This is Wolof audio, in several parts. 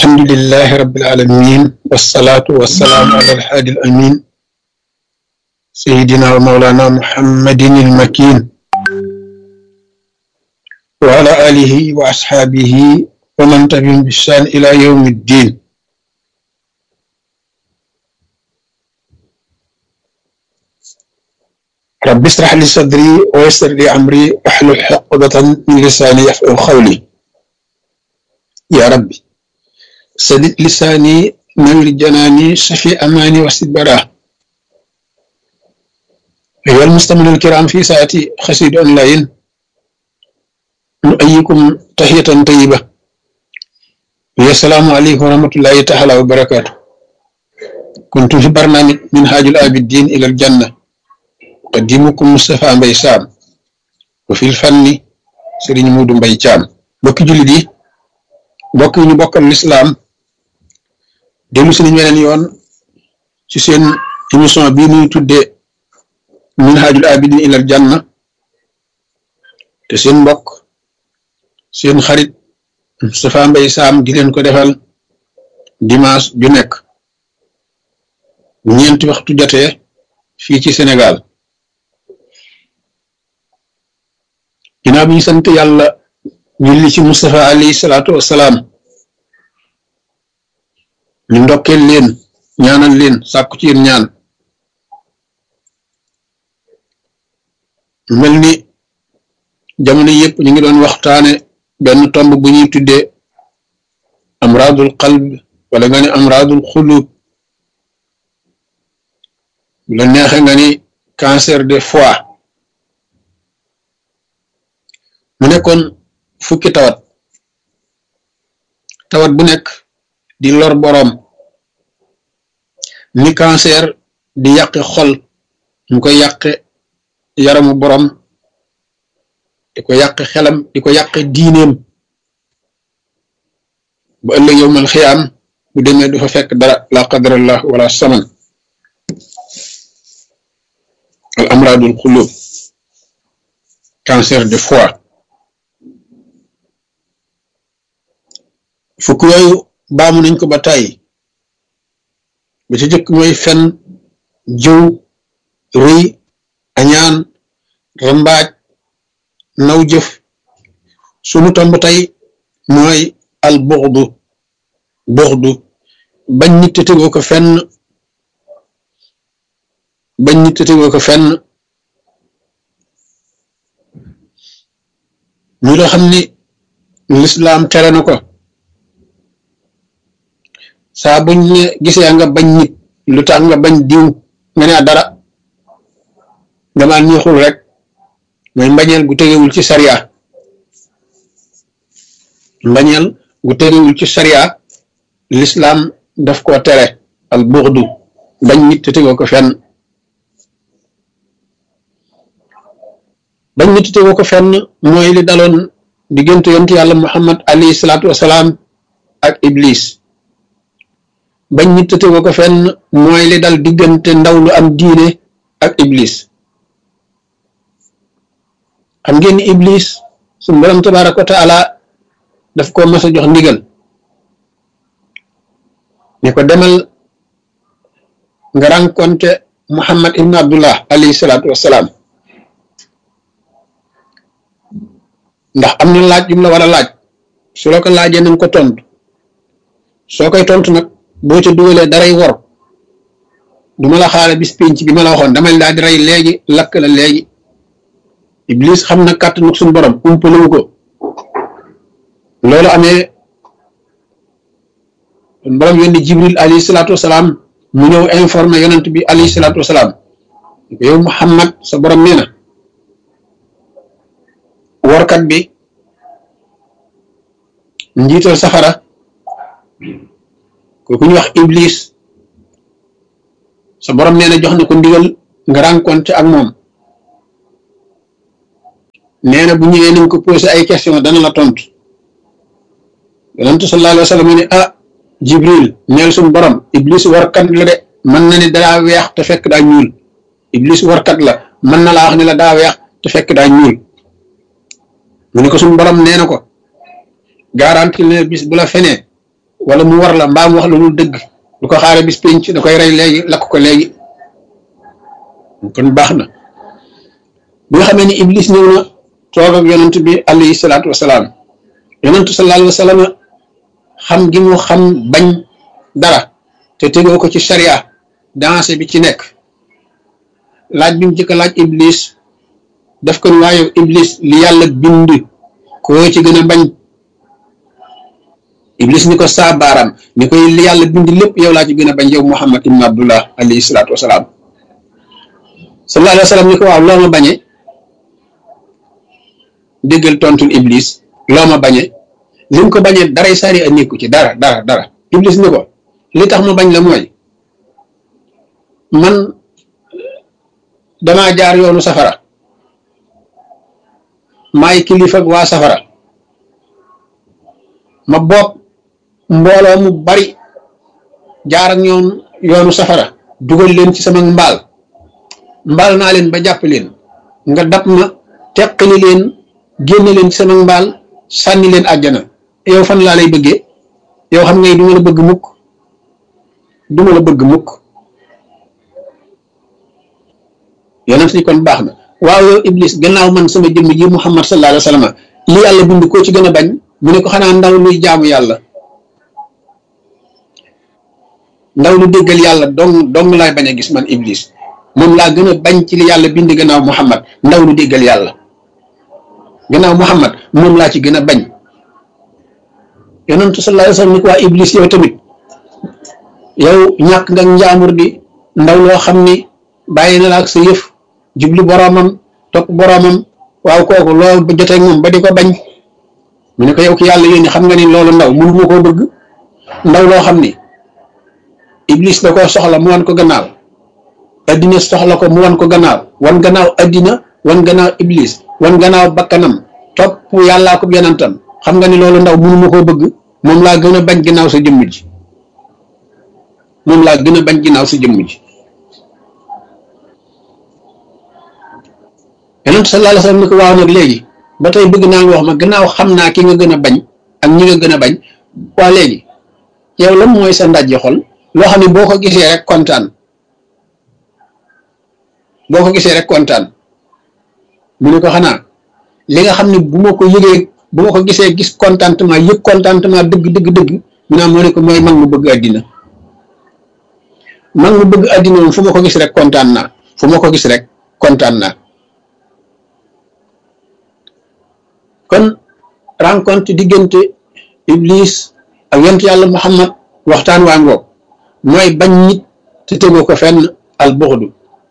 الحمد لله رب العالمين والصلاة والسلام على الحادي الأمين سيدنا ومولانا محمد المكين وعلى آله وأصحابه ومن تبعهم بإحسان إلى يوم الدين رب اشرح لي صدري ويسر لي أمري واحلل عقدة من لساني يفقهوا قولي يا ربي سدد لساني نور جناني شفي أماني وسد براه أيها المستمعون الكرام في ساعتي خسيد أونلاين نؤيكم تحية طيبة السلام عليكم ورحمة الله تعالى وبركاته كنت في برنامج منهاج العابدين إلى الجنة قديمكم مصطفى مباي سام وفي الفن سيرين مودو مباي تيام بوكي جولي دي mbokk yi ñu bokkal lislaam dellu si nañ weneen yoon ci seen émission bii ñuy tuddee minhajul abidin ilal janna te seen mbokk seen xarit Moustapha Mbaye Sam di leen ko defal dimanche ju nekk ñeenti waxtu jotee fii ci Sénégal ginnaaw bi ñu sant yàlla julli ci Moustapha alayhi salaatu wassalaam ñu ndokkeel leen ñaanal leen sàkku ci yéen ñaan mel ni jamono yëpp ñu ngi doon waxtaane benn tomb bu ñuy tuddee amradul qalb wala nga ne amradul xulub bu la neexe nga ni cancer de foie mu nekkoon fukki tawat tawat bu nekk di lor boroom ni cancer di yàqe xol mu koy yàqe yaramu boroom di ko yàqe xelam di ko yàqe diineem ba ëllëg yowmal xiyaam bu demee du fa fekk dara la qadarallah wala saman al amradul xulub cancer de foie fukk yooyu baamu nañ ko ba tàyyi ba ci jëkk mooy fen jëw rëy añaan rambaaj naw jëf sunu tomb tey mooy al buxdu buxdu bañ nit te tegoo ko fenn bañ nit te tegoo ko fenn ñu loo xam ni lislaam tere na ko saa buñ ne gisee nga bañ nit lu tax nga bañ diw nga ne dara nga maa neexul rek mooy mbañeel gu tegewul ci sariya mbañeel gu tegewul ci sariya lislaam daf koo tere al buxdu bañ nit te tegoo ko fenn bañ nit te tegoo ko fenn mooy li daloon diggante yontu yàlla muhammad alayhi salaatu wasalaam ak iblis bañ nit te tegoo ko fenn mooy li dal diggante ndaw lu am diine ak iblis xam ngeen ni iblis suñu borom tabaraka wa taala daf ko mas a jox ndigal ne ko demal nga rencontré muhammad ibn abdullah alayhi salaatu wassalaam ndax am na laaj yu mu la war a laaj su la ko laajee nañ ko tontu soo koy tontu nag boo ca dugalee daray wor du ma la xaare bis pénc bi ma la waxoon damay daal di rey léegi lakk la léegi iblis xam na kàttanu suñu borom umpalewu ko loolu amee suñu borom yónni jibril alayhi salaatu wasalaam mu ñëw informé yonent bi alayhi salaatu wasalaam yow muhammad sa borom nee na workat bi njiital safara kooku ñu wax iblis sa borom nee na jox na ko ndigal nga rencontré ak moom nee na bu ñëwee nañ ko posé ay question dana la tontu yonentu sallallahu alayhi wa sallam ne ah jibril neel suñu borom iblis warkat la de mën na ni daa weex te fekk daa ñuul iblis warkat la mën na laa wax ne la daa weex te fekk daa ñuul mu ne ko suñu borom nee na ko garanti ne bis bu la fenee wala mu war la mbaam wax la lu dëgg du ko xaare bis pénc da koy rey léegi lakk ko léegi kon baax na bi nga xamee ni iblis ñëw na toog ak yonent bi alayhi salaatu wasalaam yonentu sallallahu alayhi wa sallam xam gi mu xam bañ dara te tegoo ko ci sharia dansé bi ci nekk laaj bi mu jëkk laaj iblis def ko ni waaye iblis li yàlla bind koo ci gën a bañ iblis ni ko saa baaraam ni koy li yàlla bind lépp yow laa ci gën a bañ yow muhammad ibn abdullah alayhi salaatu wasalaam sallallahu alayhi wa sallam ni ko waaw loo ma bañee déggal tontul iblis loo ma bañee li mu ko bañee daray sari a nekku ci dara dara dara iblis ni ko li tax ma bañ la mooy man damaa jaar yoonu safara maay kilifa ak waa safara ma bopp mbooloo mu bari jaar ak ñoom yoonu safara dugal leen ci sama mbaal mbaal naa leen ba jàpp leen nga dab ma teqali leen génne leen ci sama mbaal sànni leen àjjana yow fan laa lay bëggee yow xam ngay du ma la bëgg mukk du ma la bëgg mukk yonent ni kon baax na waaw yow iblis gannaaw man sama jëmm ji muhammad sallallahu alayhi wa sallam li yàlla bind koo ci gën a bañ mu ne ko xanaa ndaw luy jaamu yàlla ndaw lu déggal yàlla dong dong laay bañ a gis man iblis moom laa gën a bañ ci li yàlla bind gannaaw muhammad ndaw lu déggal yàlla gannaaw muhammad moom laa ci gën a bañ yonentu sallallahu alayhi wa sallam ni ko waa iblis yow tamit yow ñàkk nga njaamur di ndaw loo xam ni bàyyi na la ak sa yëf jublu boroomam topp boroomam waaw kooku loolu ba jotee moom ba di ko bañ mu ne ko yow ki yàlla yónni xam nga ni loolu ndaw mënu ma koo bëgg ndaw loo xam ni iblis da koo soxla mu wan ko gannaaw addina soxla ko mu wan ko gannaaw wan gannaaw addina wan gannaaw iblis wan gannaaw bakkanam topp yàllaa ko yonentam xam nga ni loolu ndaw mënu ma koo bëgg moom laa gën a bañ ginnaaw sa jëmm ji moom laa gën a bañ ginnaaw sa jëmm ji yonent sallallahu alayhi wa sallam ni ko waaw nag léegi ba tey bëgg naa nga wax ma gannaaw xam naa ki nga gën a bañ ak ñi nga gën a bañ waa léegi yow lan mooy sa ndajji xol loo xam ne boo ko gisee rek kontaan boo ko gisee rek kontaan mu ne ko xanaa li nga xam ne bu ma ko yëgee bu ma ko gisee gis contentement yëg contentement dëgg dëgg dëgg mu ne moo ne ko mooy mag mu bëgg àddina mag mu bëgg àddina moom fu ma ko gis rek kontaan naa fu ma ko gis rek kontaan naa kon rencontre diggante iblis ak yonent yàlla muhammad waxtaan waa ngoog mooy bañ nit te tegoo ko fenn al buxdu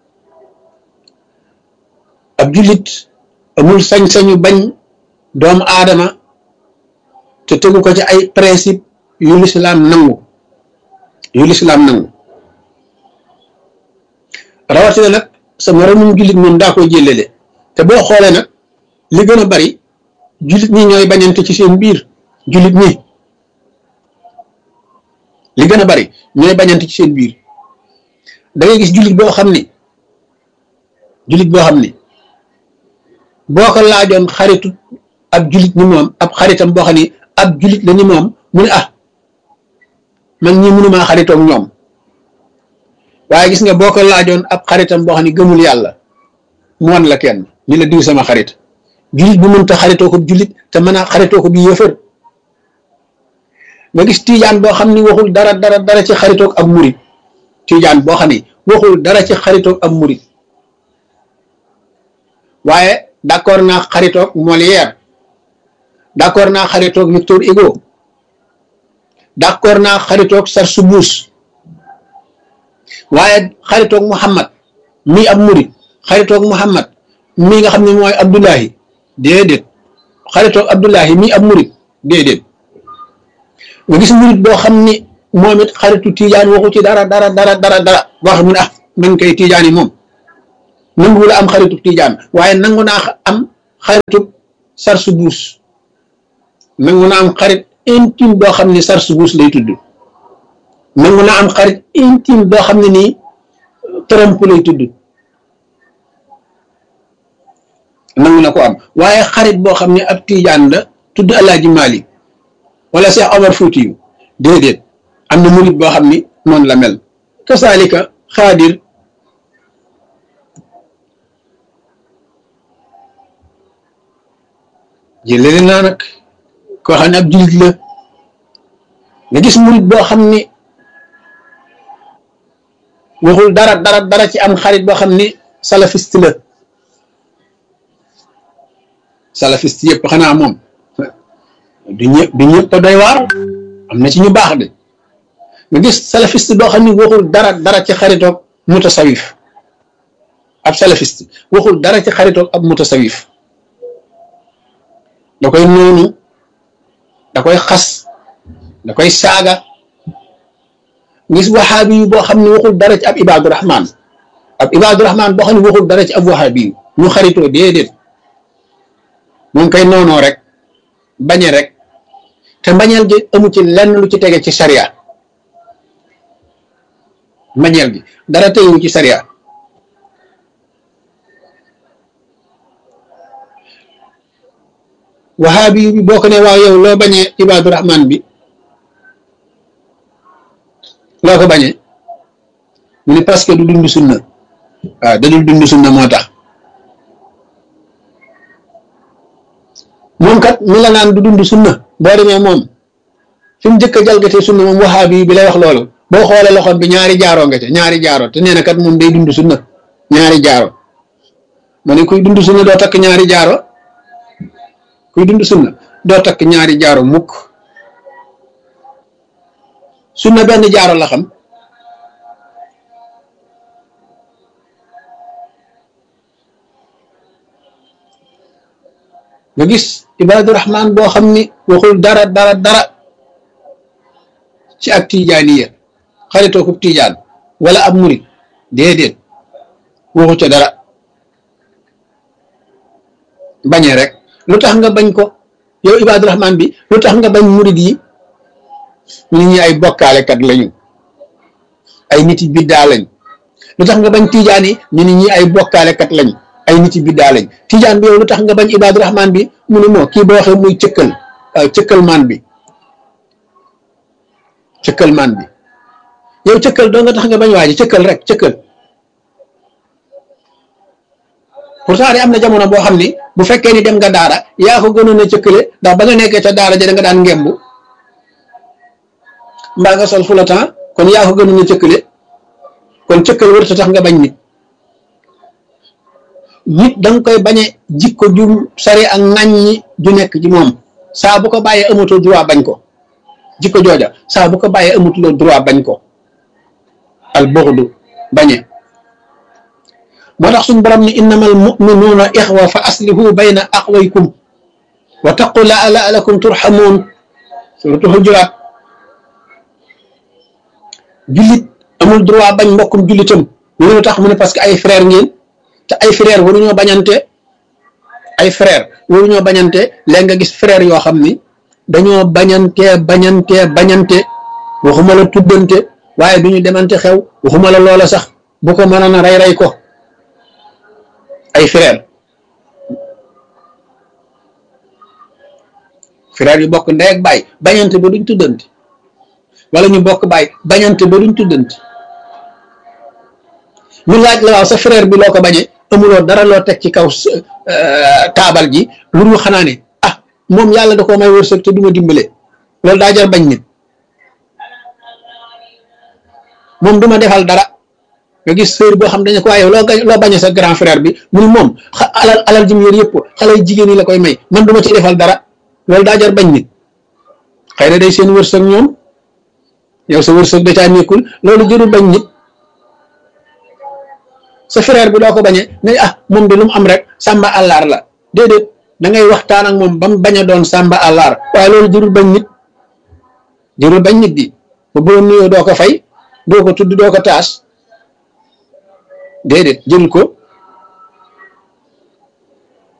ab jullit amul sañ-sañu bañ doomu aadama te tegu ko ci ay principe yu lislaam nangu yu lislaam nangu rawatina nag sa moromum jullit moom daa koy jëlele te boo xoolee nag li gën a bari jullit ñi ñooy bañante ci seen biir jullit ñi li gën a bari ñooy bañante ci seen biir da ngay gis jullit boo xam ni jullit boo xam ni boo ko laajoon xaritu ab jullit ni moom ab xaritam boo xam ni ab jullit la ni moom mu ne ah man ñi mënumaa xaritoog ñoom waaye gis nga boo ko laajoon ab xaritam boo xam ni gëmul yàlla mu wan la kenn ni la diw sama xarit jullit bu mënta xaritoo ko jullit te mën a xaritoo ko bi yëfër nga gis tiijaan boo xam ni waxul dara dara dara ci xaritoog ab murit tiijaan boo xam ni waxul dara ci xaritoog ab murit waaye d'accord naa xaritoog Molière d'accord naa xaritoog Victor Hugo d'accord naa xaritoog Sarsoubouz waaye xaritoog Muhammad mii ab murit xaritoog Muhammad mii nga xam ne mooy Abdullahi déedéet xaritoog Abdullahi mii ab murit déedéet nga gis murit boo xam ni moom it xaritu tiijaan waxu ci dara dara dara dara dara boo xam ne ah man kay tiijaan yi moom nangu la am xaritu tiijaan waaye nangu naa am xaritu Sarsoubouz nangu naa am xarit intime boo xam ne Sarsoubouz lay tudd nangu naa am xarit intime boo xam ne nii Trump lay tudd nangu na ko am waaye xarit boo xam ne ab tiijaan la tudd Alaaji Malik wala Cheikh Omar Foutiyu déedéet am na murit boo xam ni noonu la mel kasaalika xaadir jëlele naa nag koo xam ne ab jullit la nga gis murit boo xam ni waxul dara dara dara ci am xarit boo xam ni salafiste la salafiste yëpp xanaa moom du ñëpp du ñëpp doy waar am na ci ñu baax de nga gis salafiste boo xam ni waxul dara dara ci xaritoog mutasawif ab salafiste waxul dara ci xaritoog ab mutasawif da koy noonu da koy xas da koy saaga gis waxaabi yu boo xam ne waxul dara ci ab ibaadu rahman ab ibaadu rahman boo xam ne waxul dara ci ab waxaabi yu ñu xaritoo déedéet moom koy noonoo rek bañe rek te mbañeel gi amu ci lenn lu ci tege ci sariya mbañeel gi dara tegewu ci sariya waxaabi bi boo ko ne waaw yow loo bañee ibaadu rahman bi loo ko bañee mu ne parce que du dund sunna waaw da dul dund sunna moo tax moom kat mi la naan du dund sunna boo demee moom fi mu njëkk a jalgatee sunna moom waxaabi bi lay wax loolu boo xoolee loxoom bi ñaari jaaroo nga ca ñaari jaaro te nee na kat moom day dund sunna ñaari jaaro ma ne kuy dund sunna doo takk ñaari jaaro kuy dund sunna doo takk ñaari jaaro mukk sunna benn jaaro la xam nga gis ibaadu rahman boo xam ni waxul dara dara dara ci ak tijaaniya xaritoo ko tijaan wala ab murit déedéet waxu ca dara bañee rek lu tax nga bañ ko yow ibaadu rahman bi lu tax nga bañ murit yi nit ñi ay bokkaalekat lañu ay nit yi biddaa lañ lu tax nga bañ tijaan yi ñu nit ñi ay bokkaalekat lañ ay nit yi biddaa lañ tijaan bi yow lu tax nga bañ ibaadu rahman bi mu ne moo kii boo waxee muy cëkkal cëkkal maan bi cëkkal maan bi yow cëkkal doo nga tax nga bañ waaji cëkkal rek cëkkal pourtant am na jamono boo xam ni bu fekkee ni dem nga daara yaa ko gënoon a cëkkale ndax ba nga nekkee ca daara ja da nga daan ngembu mbaa nga sol fula temps kon yaa ko gënoon a cëkkale kon cëkkal wërta tax nga bañ nit nit da nga koy bañe jikko ju sari ak ŋàññi ju nekk ci moom saa bu ko bàyyee amatoo droit bañ ko jikko jooja saa bu ko bàyyee amatuloo droit bañ ko al bughdu bañe moo tax suñu borom ni innamal mu'minuuna ixwa fa aslihu bayna aqwaykum wa taqu la la'allakum turhamuun suratu Hujuraat jullit amul droit bañ mbokkum jullitam ñu ne tax mu ne parce que ay frère ngeen te ay frère waruñoo bañante ay frère waruñoo bañante léegi nga gis frère yoo xam ni dañoo bañante bañante bañante waxuma la tuddante waaye duñu demante xew waxuma la loola sax bu ko mënoon a rey rey ko ay frère frère yu bokk ndey ak baay bañante ba duñ tuddante wala ñu bokk baay bañante ba duñ tuddante ñu laaj la waaw sa frère bi loo ko bañee amuloo dara loo teg ci kaw taabal ji lu dul xanaa ne ah moom yàlla da koo may wërsëg te du ma dimbale loolu daa jar bañ nit moom du ma defal dara nga gis sœur boo xam dañu ko waaye loo loo bañee sa grand frère bi mu ni moom alal alal ji mu yor yëpp xale jigéen yi la koy may man du ma ci defal dara loolu daa jar bañ nit xëy na day seen wërsëg ñoom yow sa wërsëg da caa nekkul loolu jëru bañ nit sa frère bi doo ko bañee ne ah moom de lu mu am rek sàmba àllaar la déedéet da ngay waxtaan ak moom ba mu bañ a doon sàmba àllaar waaye loolu jërul bañ nit jërul bañ nit di ba bu nuyoo doo ko fay doo ko tudd doo ko taas déedéet jërul ko